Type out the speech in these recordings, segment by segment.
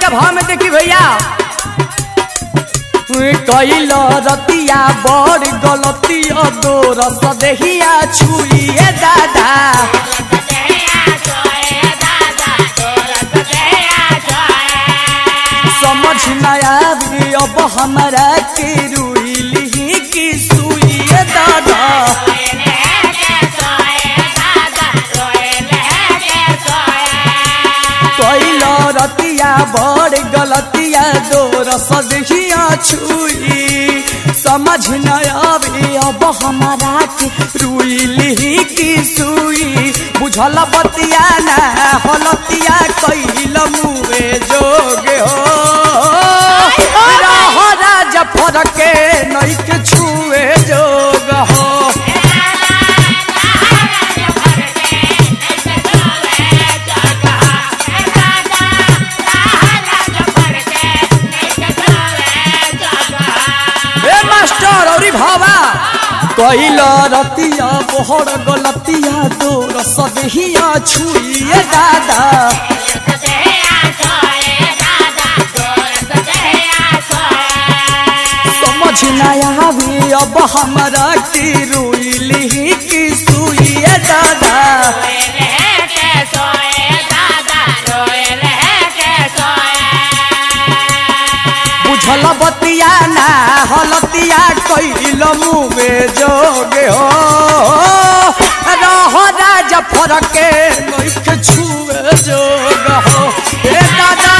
नैका भाव में देखी भैया कैल रतिया बड़ गलतिया दो रस देहिया छुइए दादा समझ न आवी अब हमारा के रुइली की सुइए दादा कैल रतिया बड़ गलतिया दो रस देहिया छुई समझ न आवे अब हमारा के रुइली की सुई बुझल बतिया ना हलतिया कैल मुए जोगे हो रह राजा फरके नैके छुए जोग हो ए मास्टर औरी भावा कैल रतिया बोहर गलतिया तोर सदहिया छुइए दादा समझ न आवे अब हमारा की रुइली की सुइए दादा बुझल बतिया ना हलतिया कैल मुवे जोगे हो रह राजा फरके नैख छुए जोग हो ए दादा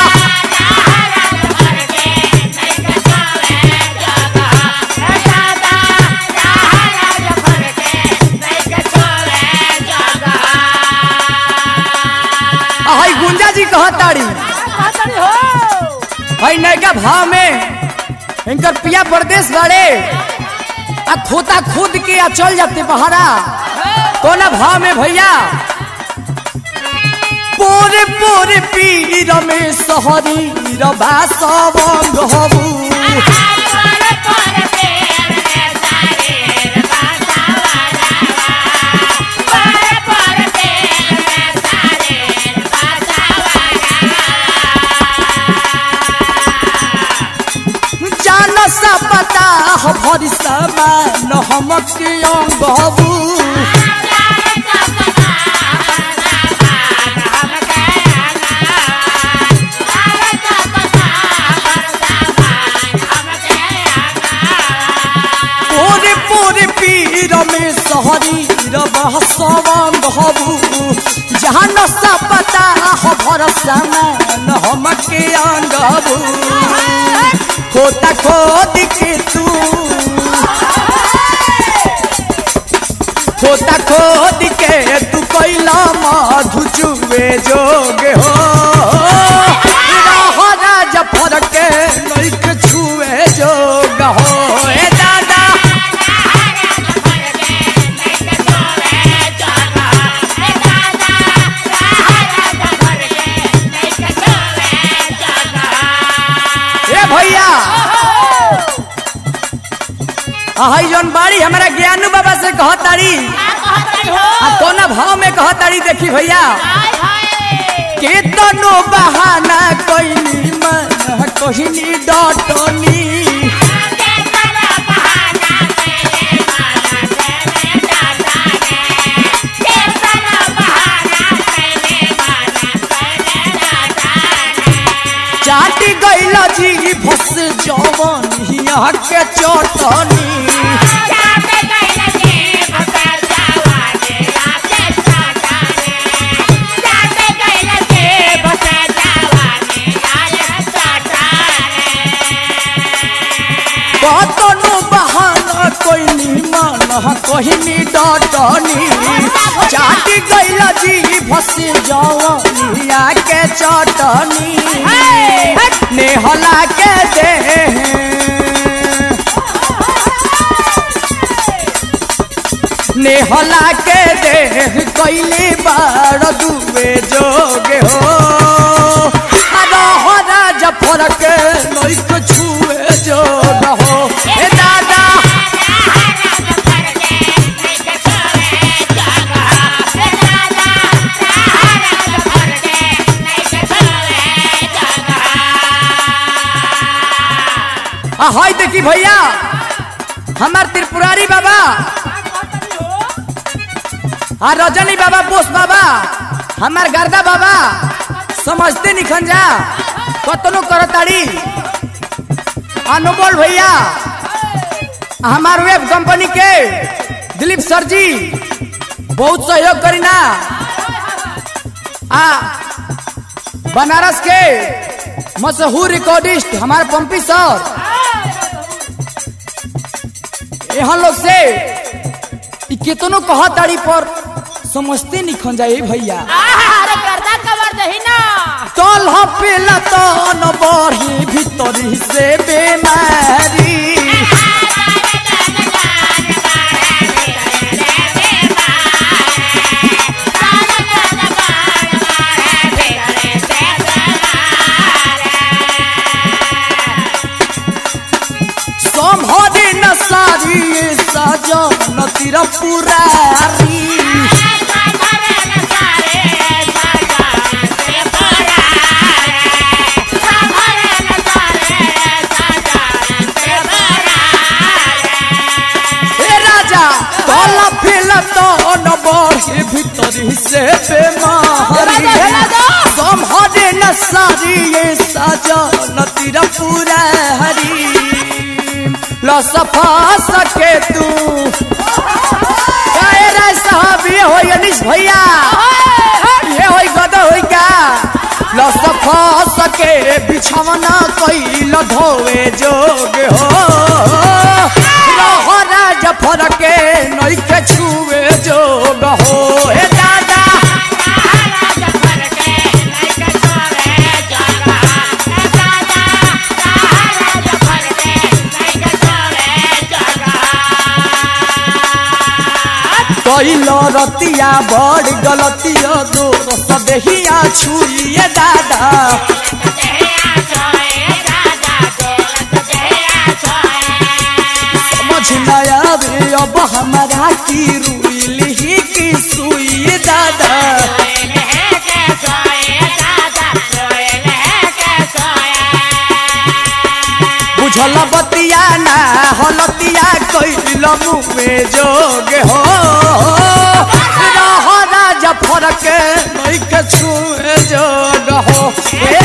हई गुंजा जी कहताड़ी हई नैका भाव में इनकर पिया प्रदेश बाड़े आ खोता खुद के आ चल जाते बहरा कोना भाव में भैया पोरे पोरे पीर में सहरी रबा सबंग हबू जान सा पता हो भरी समान हमक अंग हबू पोरे पोरे पीर में सहरी रबा सबंग हबू जान सा पता हो भर समान हमक अंग हबू खोता खोद के तू खोता खोद के तू कैला मधु चुवे जोगे हो रह राजा फरके नैक छुए जोग हो ए दादा ए भैया हई जौन बाड़ी हमारा ज्ञानू बाबा से कहताड़ी आ कोना भाव में कहताड़ी देखी भैया केतनो बहाना कोइनी मन कोहिनी डटनी चाटी गइल जी भस जवन हिया के चटनी कतनो बहाना कोइनी मन कोहिनी डटनी चाटी गइल जी भस जवन हिया के चटनी नेहला के दे नेहला के दे कैली बार दुबे जोगे हो रह राजा फरके नैक छुए जोग हो ए दादा आ हाय देखी भैया हमार त्रिपुरारी बाबा आ रजनी बाबा बोस बाबा हमार गर्दा बाबा समझते निखन जा कतनो करताड़ी अनमोल भैया हमार वेब कंपनी के दिलीप सर जी बहुत सहयोग करी ना आ बनारस के मशहूर रिकॉर्डिस्ट हमारे पंपी सर यहाँ लोग से इ केतनो कहा ताड़ी पर समझते निखन जाए भैया अरे गर्दा कवर दही ना तल पेला तो न बढ़ी भीतरी से बेमारी संभरी न सारी सजन तिर पुरारी हे राजा तल पेला तो न बढ़ी भीतरी से बेमारी संभरी न सारी सजन तिर पुरारी लसफा सके तू काहे रे साहब ये होई अनिश भैया ये होई गदा होई का लसफा सके बिछवना कइल धोवे जोग हो रहरा जफर के नइखे छुए जोग हो हे दादा कइल रतिया बड़ गलतिया दोस्त देहिया छुइए दादा समझ न आवे अब हमारा की रुइली की सुई दादा बुझल बतिया ना हलतिया कइल मुँहे जोग हो रहरा जफर के नइखे छुए जोग हो हे